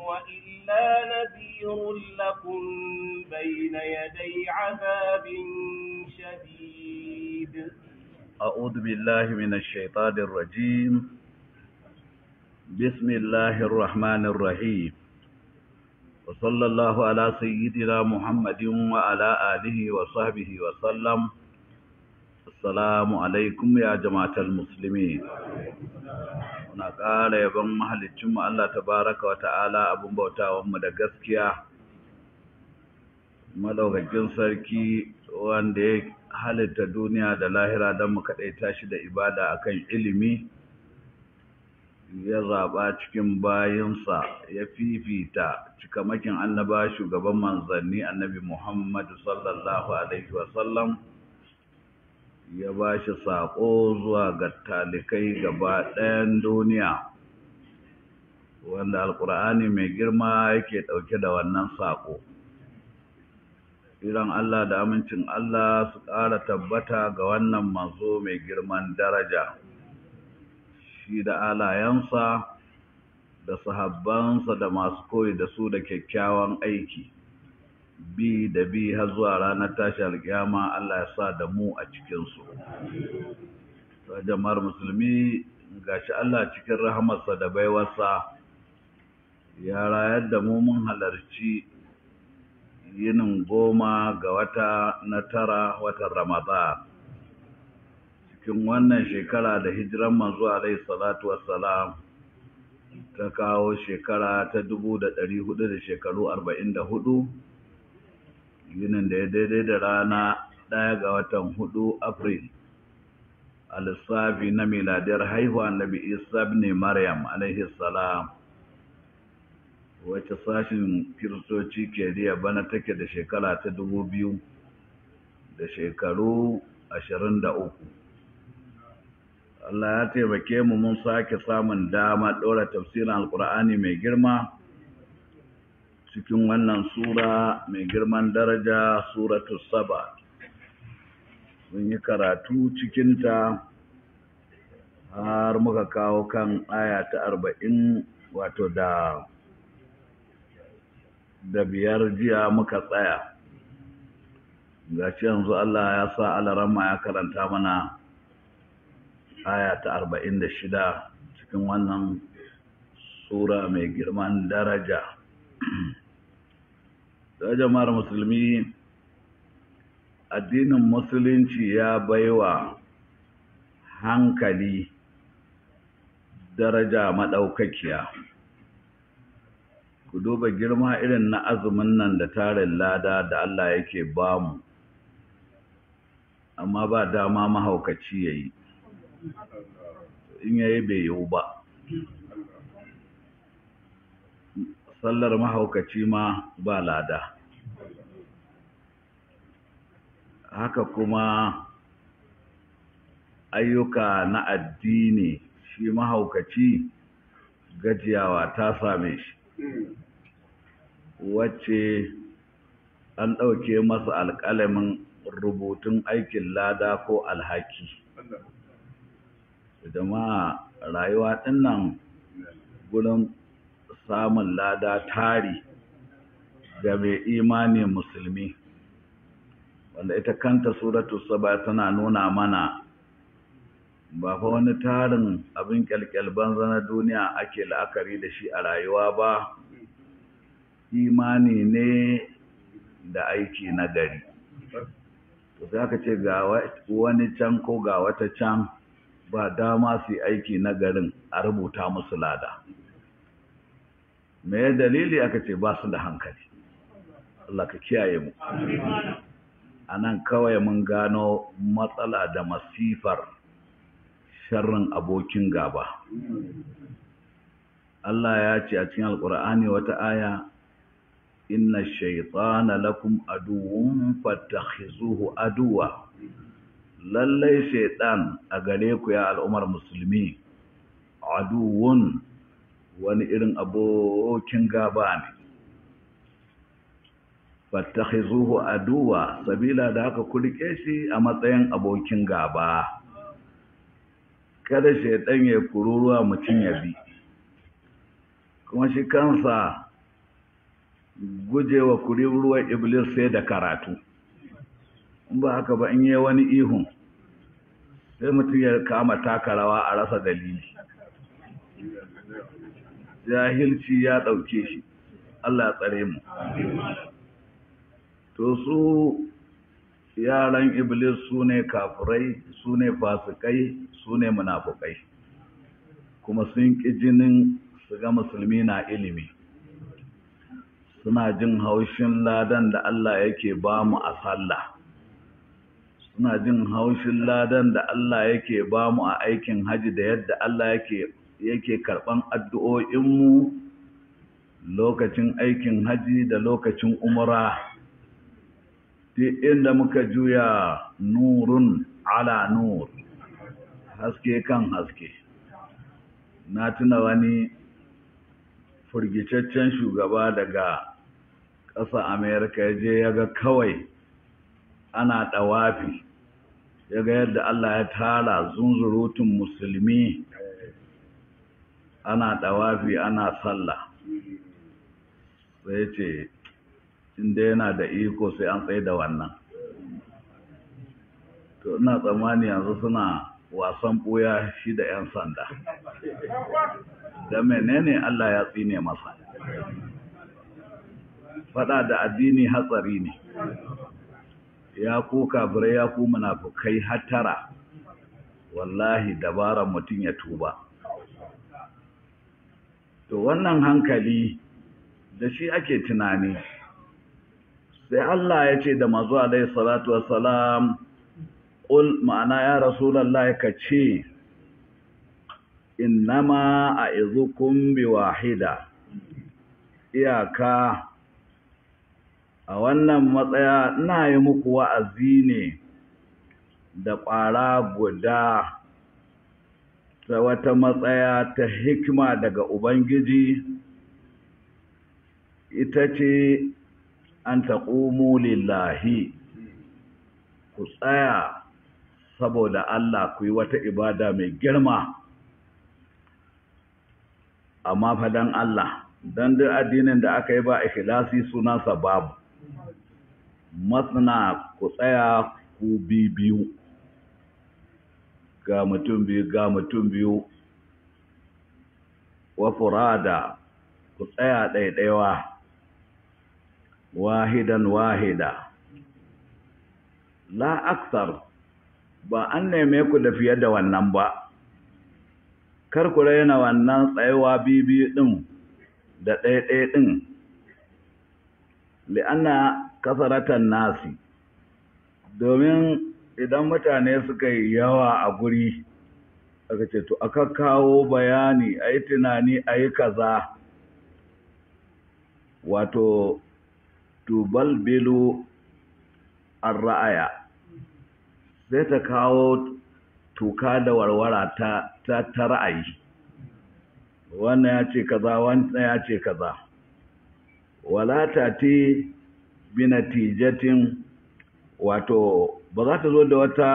هو إلا نذير لكم بين يدي عذاب شديد أعوذ بالله من الشيطان الرجيم بسم الله الرحمن الرحيم وصلى الله على سيدنا محمد وعلى آله وصحبه وسلم السلام عليكم يا جماعة المسلمين na ƙara yaban mahalicinmu Allah tabaraka wa ta'ala abin bautawanmu da gaskiya madaukakin sarki wanda ya halitta duniya da lahira don mu kaɗaita shi da ibada akan ilimi ya zaɓa cikin bayinsa ya fifita cikamakin annaba shugaban manzanni annabi Muhammadu sallallahu alaihi wasallam ya ba shi saƙo zuwa ga talikai gaba ɗayan duniya wanda alƙur'ani mai girma yake ɗauke da wannan saƙo iran Allah da amincin Allah su ƙara tabbata ga wannan manzo mai girman daraja shi da alayensa da sahabbansa da masu koyi da su da kyakkyawan aiki bi da bi har zuwa ranar tashi alkiyama Allah ya sa da mu a cikinsu. jama'ar musulmi gashi Allah cikin rahamarsa da baiwarsa ya rayar da mu mun halarci yinin goma ga wata na tara watan Ramadan. Cikin wannan shekara da hijiran manzo alaihi salatu wassalam ta kawo shekara ta dubu da ɗari hudu da shekaru arba'in da hudu yinin da ya daidai da rana ɗaya ga watan hudu Afril a lissafi na miladiyar haihuwa Nabi Isa ne Maryam alaihi salam wacce sashin kiristoci ke riya bana take da shekara ta dubu biyu da shekaru ashirin da uku Allah ya taimake mu mun sake samun dama ɗora tafsirin alkur'ani mai girma cikin wannan sura mai girman daraja suratu saba mun yi karatu cikinta har muka kawo kan aya ta arba'in wato da da biyar jiya muka tsaya ga yanzu Allah ya sa alarama ya karanta mana aya ta arba'in da shida cikin wannan sura mai girman daraja da jama'ar musulmi addinin musulunci ya baiwa hankali daraja maɗaukakiya ku duba girma irin na azumin nan da tarin lada da Allah yake bamu amma ba dama mahaukaci ya yi in yayi bai yiwu ba sallar mahaukaci ma ba lada haka kuma ayyuka na addini shi mahaukaci gajiyawa ta same shi wacce an ɗauke masa alƙalamin rubutun aikin lada ko alhaki jama'a rayuwa ɗin nan gurin samun lada tari ga mai imani musulmi wanda ita kanta suratu saba tana nuna mana ba fa wani tarin abin kyalkyal banza na duniya ake la'akari da shi a rayuwa ba imani ne da aiki na gari to sai aka ce ga wani can ko ga wata can ba dama su yi aiki na garin a rubuta musu lada me dalili aka ce ba su da hankali Allah ka kiyaye mu a nan kawai mun gano matsala da masifar sharrin abokin gaba Allah ya ce a cikin alkur'ani wata aya inna shaytana lakum aduwwun fattakhizuhu aduwa lallai shaytan a gare ku ya al'ummar musulmi aduwwun wani irin abokin gaba ne fattakhizuhu aduwa sabila da haka ku rike shi a matsayin abokin gaba kada shaytan ya kururuwa mutun ya bi kuma shi kansa gujewa ruwan iblis sai da karatu in ba haka ba in yi wani ihun sai mutum ya kama taka rawa a rasa dalili jahilci ya ɗauke shi Allah ya tsare mu to su yaran iblis su ne kafirai su ne fasikai su ne munafukai kuma sun ƙi jinin su ga musulmi na ilimi suna jin haushin ladan da Allah yake ba mu a sallah suna jin haushin ladan da Allah yake ba mu a aikin haji da yadda Allah yake yake karɓan addu'o'inmu lokacin aikin haji da lokacin umra duk inda muka juya nurun ala nur haske kan haske na tuna wani firgicaccen shugaba daga ƙasa amerika ya je ya ga kawai ana ɗawafi ya ga yadda allah ya tara zunzurutun musulmi ana ɗawafi ana sallah sai ce inda yana da iko sai an tsaye da wannan to ina tsammani yanzu suna wasan ɓuya shi da 'yan sanda da menene Allah ya tsine masa fada da addini hatsari ne ya ku kafirai ya ku munafukai hattara wallahi dabaran mutum ya tuba to wannan hankali da shi ake tunani sai Allah ya ce da mazu alaihi salatu wassalam qul ma'ana ya rasulullahi ka ce innama a'izukum biwahida iyaka a wannan matsaya ina yi muku wa'azi ne da ƙwara guda ta wata matsaya ta hikima daga Ubangiji ita ce an taƙumu lillahi ku tsaya saboda Allah ku yi wata ibada mai girma amma fadan Allah don duk addinin da aka yi ba ikhlasi sunansa babu matsina ku tsaya ku biyu ga mutum biyu ga mutum biyu wa furada ku tsaya ɗaiɗaiwa wahidan wahida la aksar ba an neme ku da fiye da wannan ba kar ku raina wannan tsayawa bibi ɗin da ɗaiɗai ɗin li'anna kasaratan nasi domin idan mutane suka yi yawa a guri aka ce to aka kawo bayani a yi tunani a yi kaza wato tubalbilu an ra'aya sai ta kawo tuka da warwara ta, ta, ta ra'ayi wannan ya ce kaza wannan ya ce kaza wala ta ti binatijatin wato ba za ta zo da wata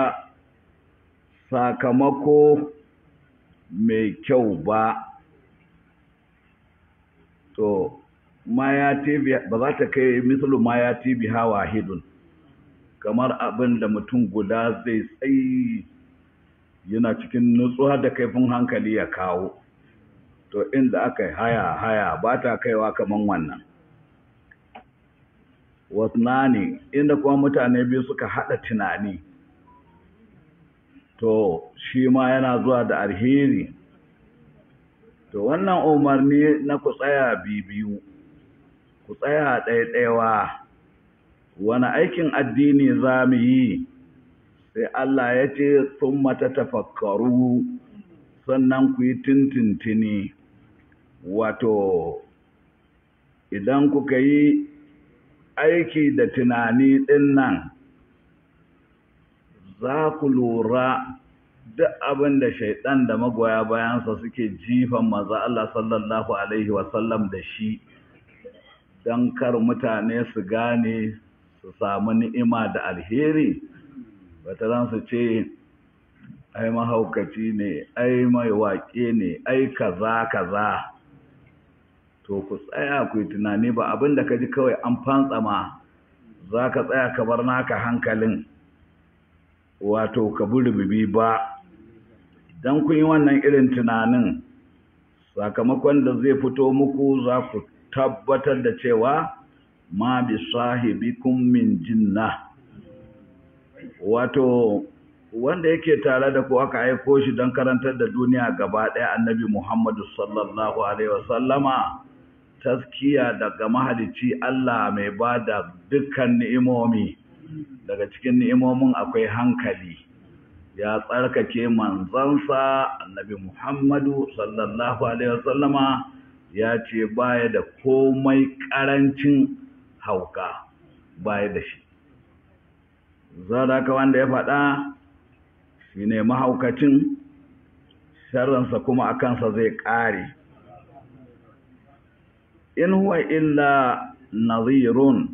sakamako mai kyau ba to ma ya tibi ba za ta kai misalu ma ya tibi hawa hidun kamar abin da mutum guda zai tsayi yana cikin nutsuwa da kaifin hankali ya kawo to inda aka yi haya haya ba ta kaiwa kaman wannan wasnani inda kuma mutane biyu suka haɗa tunani to shi ma yana zuwa da alheri to wannan umarni na ku tsaya biyu ku tsaya ɗaiɗaiwa wani aikin addini za mu yi sai Allah ya ce sun mata tafakkaru sannan ku yi tintintini wato idan kuka yi aiki da tunani ɗin nan za ku lura duk abin da shaiɗan da magoya bayansa suke jifan maza Allah sallallahu Alaihi wasallam da shi don kar mutane su gane su samu ni'ima da alheri bataran su ce ai mahaukaci ne ai mai waƙe ne ai kaza kaza to ku tsaya ku yi tunani ba abin da ka ji kawai an fantsama za ka tsaya ka bar naka hankalin wato ka bi rububi ba don kun yi wannan irin tunanin sakamakon da zai fito muku za ku tabbatar da cewa ma bi sahibikum min jinna wato wanda yake tare da ku aka aiko shi don karantar da duniya gaba ɗaya annabi Muhammadu sallallahu alaihi wasallama taskiya daga mahalicci Allah mai ba da dukkan ni'imomi daga cikin ni'imomin akwai hankali ya tsarkake manzansa annabi Muhammadu sallallahu alaihi wasallama ya ce baya da komai ƙarancin hauka baya da shi zaraka wanda ya faɗa shi ne mahaukacin sharransa kuma a kansa zai ƙare in huwa illa nazirun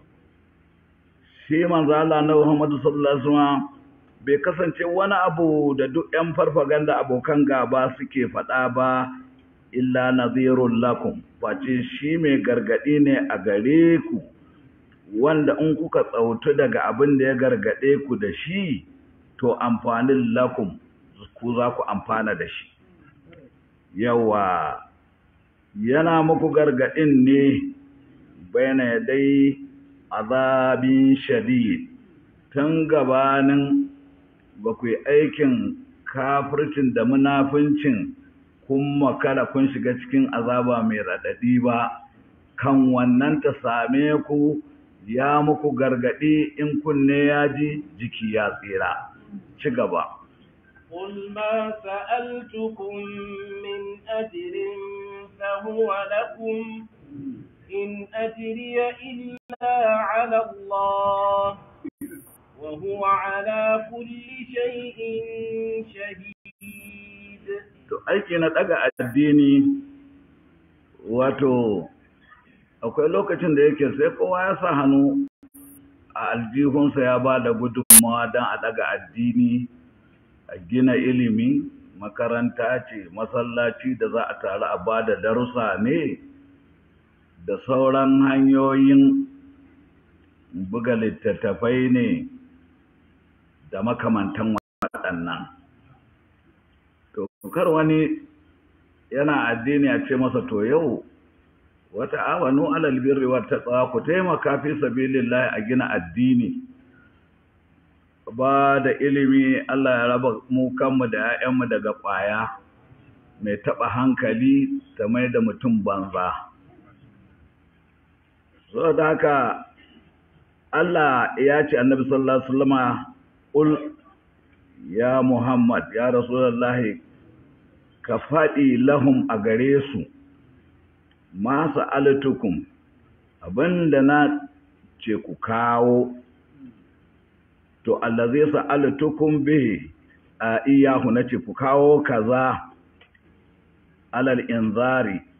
shi manzo Allah na Muhammadu sallallahu alaihi wasallam bai kasance wani abu da duk ƴan farfaganda abokan gaba suke faɗa ba illa nazirun lakum face shi mai gargaɗi ne a gare ku wanda in kuka tsautu daga abin da ya gargaɗe ku da shi to amfanin lakum ku za ku amfana da shi yawa yana muku gargaɗin ne bayana dai azabin shadid tun gabanin ba ku yi aikin kafircin da munafincin kun makara kun shiga cikin azaba mai raɗaɗi ba kan wannan ta same ku ya muku gargaɗi in kunne ya ji jiki ya tsira ci gaba قل ما سألتكم من أجر فهو لكم إن أجري إلا على الله وهو على كل شيء شهيد to aiki na daga addini wato akwai lokacin da yake sai kowa ya sa hannu a aljihunsa ya ba da gudunmawa don a daga addini a gina ilimi makaranta ce masallaci da za a taru a ba da darussa ne da sauran hanyoyin buga littattafai ne da makamantan waɗannan to kar wani yana addini a ce masa to yau wata awanu alal birri wa taqwa ku taimaka fi sabilillahi a gina addini ba da ilimi Allah ya raba mu kanmu da 'ya'yanmu daga ƙwaya mai taɓa hankali ta mai da mutum banza so da haka Allah ya ce annabi sallallahu alaihi wasallama ul ya Muhammad ya Rasulullahi ka faɗi lahum a gare su ma sa'altukum abinda na ce ku kawo to allazi sa'altukum bihi a iyahu nace ku kawo kaza alal inzari